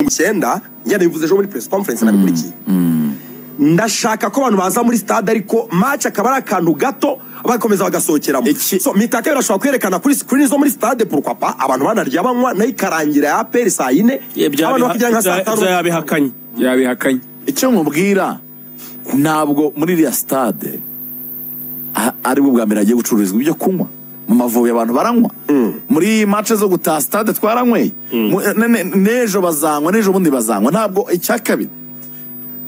icyenda yanabivuze ejo muri press conference nabikurikiye ndashaka ko abantu baza muri stade ariko match akaba ari akantu gato bakomeza bagasohokeramo Iki- so mitaka birashobora kwerekana kuri screen zo muri stade pourquoi pas abantu banarya banywa nayo ikarangira ya APR saa yine abantu bakijya nka saa tanu yabihakanye yabihakanye icyo mubwira ntabwo muri iriya sitade a- ari bwo bwa mbere hagiye gucururizwa ibyo kunywa mu mavubi abantu baranywa muri mace zo gutaha sitade twaranyweye Mu- ne- ne- n'ejo bazanywa n'ejo bundi bazanywa ntabwo icya kabiri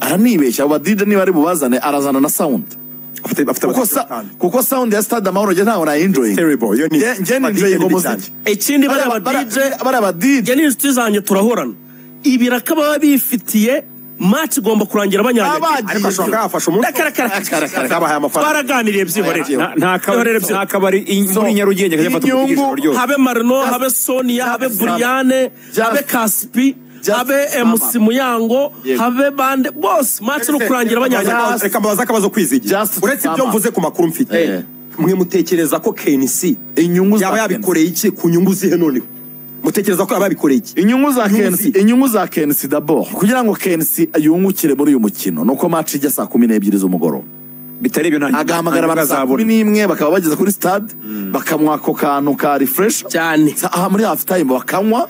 aranibeshya abo badije niba ari bubazane arazana na sawundi Afite- afite kuko sa- kuko sawundi ya sitade amahoro njye ntawe nayinjoyinga terrible iyo ni badije njye ninjoyinga ni umuziki ikindi bariya bariya badije badije- bariya badije njye n'inshuti zanjye turahorana ibiraka baba bifitiye maci igomba kurangira Abagiye. banyanyagiye ariko ashobora kuba yafasha umunsi Akabahaye amafaranga. twaraganiriye byihorere Nta- nta kabari Byihorere nta byihorere. kabari i- muri nyarugenge kajya afata inyungu- umuvugizi rwose habe marino habe sonia habe buriyane Just- habe kasipi Just habe sum up. mc muyango Yego. habe bande bose maci ni ukurangira banyanyagiye Just- reka mbabaze akabazo kwizigira Just uretse ibyo summer. mvuze ku makuru mfite Eh. mwe mutekereza ko KNC inyungu za yaba Kenzo. yabikoreye iki ku nyungu zihe noneho mutekereza ko yaba yabikoreye iki inyungu za Inyungu kensi zi- inyungu za kensi dabord kugira ngo kensi yungukire muri uyu mukino nuko match ijya saa kumi n'ebyiri z'umugoroba bitari ibyo nta agahamagara nta abantu saa azabona. kumi n'imwe bakaba bageze kuri stade bakanywa ako kantu ka refresh cyane Sa- aha muri half time bakanywa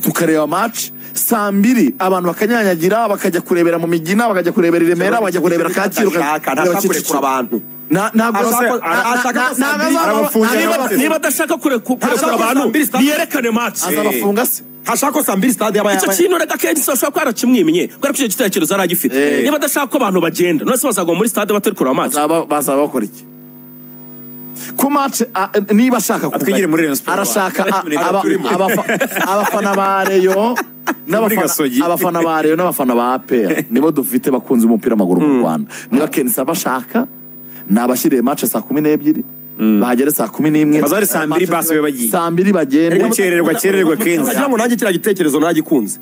tukareba match saa mbiri abantu bakanyanyagira bakajya kurebera mu migina bakajya kurebera i remera bakajya kurebera kacyiru Ntashaka, ntashaka kurekura abantu Na- ntabwo Ashaka- bose- ara- na- ashaka na- ko saa ntabwo mbiri azaba- arabafungira niba- abateze. niba- niba adashaka kure- ku- Ntashaka kurekura saa abantu mbiri stade. niyerekane maci azabafunga se hashaka ko saa mbiri stade yaba icyo yaba- kintu reka kenshi ashobora kuba yarakimwimye kubera ko icyo gitekerezo yari agifite Eh. niba adashaka ko abantu bagenda none se bazagwa muri stade batari kureba maci bazaba bazaba bakora iki ku match a- niba ashaka Atwigire muri Rayon Sports. arashaka a- Muri Rayon aba- Sports. abafa- abafana ba Rayon Muri n'abafana Gasogi. abafana ba Rayon n'abafana ba APR nibo dufite bakunze umupira w'amaguru mu Rwanda mbwa Kenisa bashaka ni abashyiriye match saa kumi n'ebyiri bahagere saa kumi n'imwe Bazahari saa mbiri basi babe bagiye. saa mbiri bagende gukererwa kererwa kenshi Ndagira ngo nanjye kiriya gitekerezo nagikunze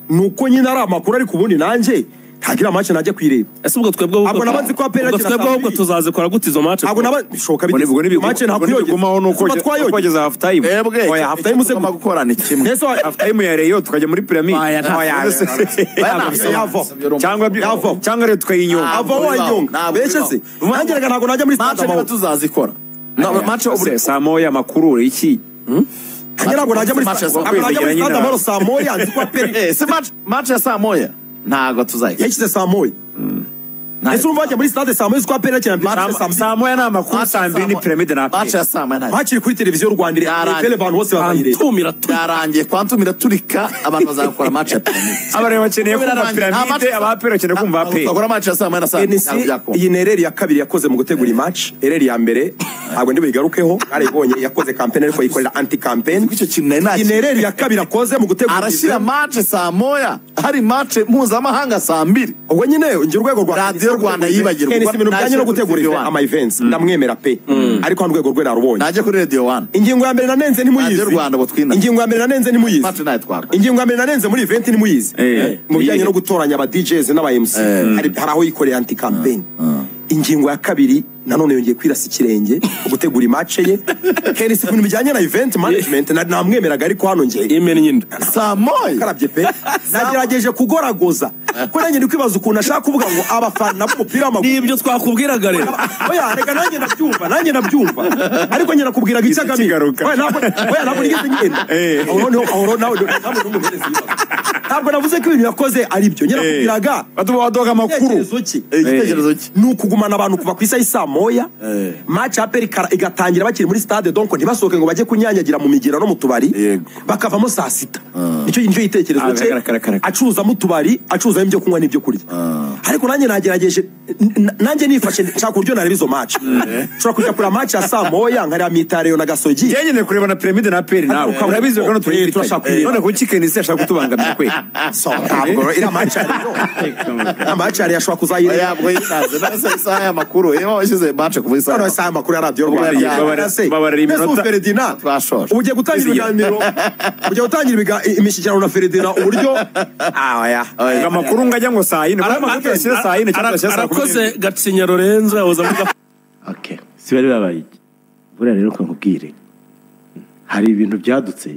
ni uko nyine ari amakuru ariko ubundi nanjye ntagira amace najya kuyireba ese ubwo twebwe Ntabwo ahubwo- nabanze ko apera ubwo kina twebwe saa ahubwo mbiri. tuzazikora gute izo maci ntabwo naba bishoboka Ubwo ni- ubwo bigeze nibigumaho- mace ubwo ntakwiyogezaho nibigumaho ni uko- twayogeza ukogeza half time Mwebwe, Oya, half icyo time tugomba gukorana ni kimwe mbese wa- half time ya reyo tukajya muri piramide Oya, nta- Oya, nta- nta- yava. cyangwa byo- Yava. cyangwa rero tukayinyunga ava wanyonga mbese se nanjye reka ntabwo najya muri stade match niba amahoro tuzazikora Na- match ubu- saa moya makuru iki nanjye ntabwo najya muri Match stade ya saa ntabwo najya muri kumi, stade nyine amahoro na- saa moya nzi ko apera Eh, si match match ya saa moya ntabwo tuzayikora yashyize saa moya ese urumva bajya muri stade saa moya uzi ko apera kina mace saa mbiri saa moya ni amakuru Match saa mbiri ni piramide na match ya saa moya ntabwo mace iri kuri televiziyo Rwanda Yarangiye. irebe abantu bose bazayireba tumira tu yarangiye kwantumira turika abantu bazakora match ya piramide abareba bakeneye kumva Birarangiye. Nta match- piramide abapera bakeneye kumva apera Bakora match ya saa moya na saa NC iyi ni ereri ya kabiri yakoze mu gutegura iyi match ereri ya mbere ntabwo ndibuyigarukeho ntarayibonye yakoze kampeni ariko yikorera anti kampeni Icyo kintu nari iyi nakimwe. ni ereri ya kabiri yakoze mu gutegura arashyira iyi- match saa moya hari match mpuzamahanga saa mbiri ubwo nyine njye urwego rwa Radiyo Rwanda yibagirwa. NC ibintu bijyanye no Nashyira gutegura kuri ive- One. ama events ndamwemera pe ariko hano urwego rwe narubonye najya kuri radio one ingingo ya mbere nanenze nimuyizi Radiyo Rwanda butwina. ingingo ya mbere nanenze match nimuyizi nayo twakora ingingo ya mbere nanenze muri event nimuyizi Eh. mu bijyanye no gutoranya aba DJs n'aba MC hari hari aho yikoreye anti campaign ingingo ya kabiri nanone yongeye kwirasa ikirenge gutegura imace ye kenisi ibintu bijyanye na event management na- namwemeraga ariko hano njye imena inyinda saa moya karabye pe nagerageje kugoragoza ko nanjye ndi kwibaza ukuntu ashaka kuvuga ngo abafana b'umupira w'amaguru n'ibyo twakubwiraga rero oya reka nanjye ndabyumva nanjye ndabyumva ariko njye nakubwiraga icyo agamije kigaruka. oya ntabwo oya ntabwo nigeze ngenda Eh. aho noneho aho noneho nawe ntabwo numuhereza ibibazo ntabwo navuze ko ibintu yakoze ari ibyo njye nakubwiraga batuba baduha amakuru igitekerezo ki igitekerezo ki ni ukugumana abantu kuva ku isa y'isaa moya Eh. match ya peri ikara- igatangira bakiri muri stade donc ntibasohoke ngo bajye kunyanyagira mu migira no mu tubari Yego. bakavamo saa sita nicyo nicyo gitekerezo Ah, cye karakara, karakara. acuruzamo utubari acuruzamo ibyo kunywa n'ibyo kurya ariko nanjye nagerageje n- n- nanjye nifashe nshaka uburyo nareba izo match nshobora kujya kureba match ya saa moya nkareba mitareyo na gasogi njye nkeneye kureba na piramide na aperi nawe Ariko urabizi ko hano eh, turashaka turayifitanye kuyireba. none kuki kenisi ashaka kutubangamira kwe So, ntabwo iriya match ya rero iriya match ya rero ashobora kuzayireba yabwo yinaze nasa isaha y'amakuru iyo washyize match kuva isaha noneho isaha amakuru ya radiyo Ubwo rwanda yagiye babara- Mbese, babarira mbese iminota. ubu Ferdinand, Twashoje. ubu ugiye gutangira Bizigira. ibiganiro ugiye gutangira ibiga- imishyikirano na feredina uburyo ngo amakuru ngo ajya ngo saa yine kuko amakuru tuyashyira saa yine cyangwa tuyashyira saa kumi n'ebyiri. arakoze gacinya lorenzo yahoze avuga Okay. Si bari babaye iki? Buriya rero uko nkubwire. Hari ibintu byadutse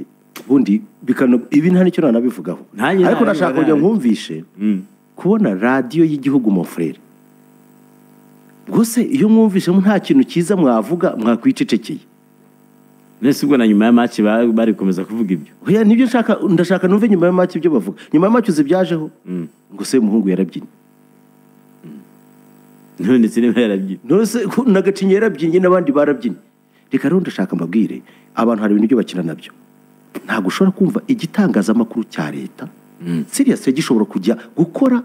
ubundi bikano ibi nta nicyo nanabivugaho Nanjye ariko nabivuga nashaka kugira ngo nabi. nkumvishe kubona radiyo y'igihugu mofurere rwose iyo mwumvishemo nta kintu cyiza mwavuga mwakwicecekeye mbese ubwo na nyuma ya match ba- bari gukomeza kuvuga ibyo Oya, nibyo nshaka ndashaka numve nyuma ya match ibyo bavuga nyuma ya match uzi byajeho ngo se umuhungu yarabyinnye none ndetse niba yarabyinnye nose ko nagacinye yarabyinnye n'abandi barabyinnye reka rero ndashaka mbabwire abantu hari ibintu byo bakina nabyo ntabwo ushobora kumva igitangazamakuru cya leta siriyasi gishobora kujya gukora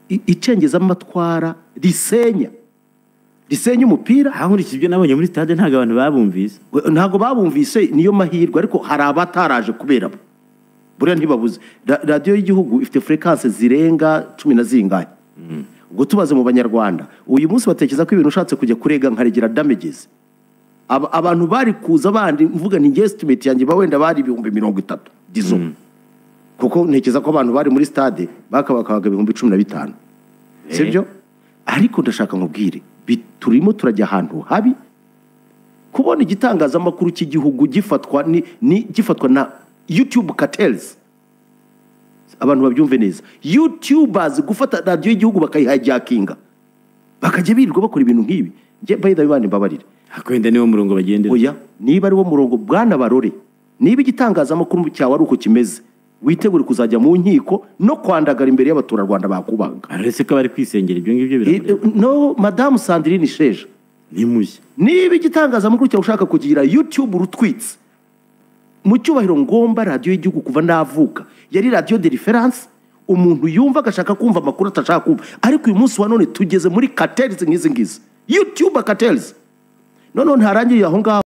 i- icengezamatwara risenya risenya umupira aha nkurikije ibyo nabonye muri stade ntabwo abantu babumvise We- ntabwo babumvise niyo mahirwe ariko hari abataraje kubera bo buriya ntibabuze Ra- radiyo y'igihugu ifite frekase zirenga cumi na zingahe ubwo tubaze mu banyarwanda uyu munsi batekereza ko ibintu ushatse kujya kurega nkaregera damages Aba- abantu bari kuza bandi mvuga ni njye estimate yanjye ba wenda bari ibihumbi mirongo itatu dizo kuko ntekereza ko abantu bari muri stade bakabakabaga ibihumbi cumi na bitanu sibyo ariko ndashaka nkubwire bi- turimo turajya ahantu habi kubona igitangazamakuru cy'igihugu gifatwa ni, ni gifatwa na youtube cartels abantu babyumve neza youtubers gufata radiyo y'igihugu bakayihajakinga bakajya birirwa bakora ibintu nk'ibi njye bayida bane mbabarire ariko wenda niwo murongo bagendera oya niba ari wo murongo bwana barore niba igitangazamakuru cyawe ari uko kimeze witegure kuzajya mu nkiko no kwandagara imbere y'abaturarwanda bakubaga uretse ko bari kwisengera ibyo ngibyo Eh, eh, biramureba no madamu sandrine sheja ni mushya niba igitangazamakuru cyawe ushaka kugira yutube urutwitse mu cyubahiro ngomba radiyo y'igihugu kuva navuka yari radiyo de referanse umuntu yumva agashaka kumva amakuru atashaka kumva ariko uyu munsi wa none tugeze muri katerizi nk'izi ngizi yutube katerizi noneho ntarangiriye aho ngaho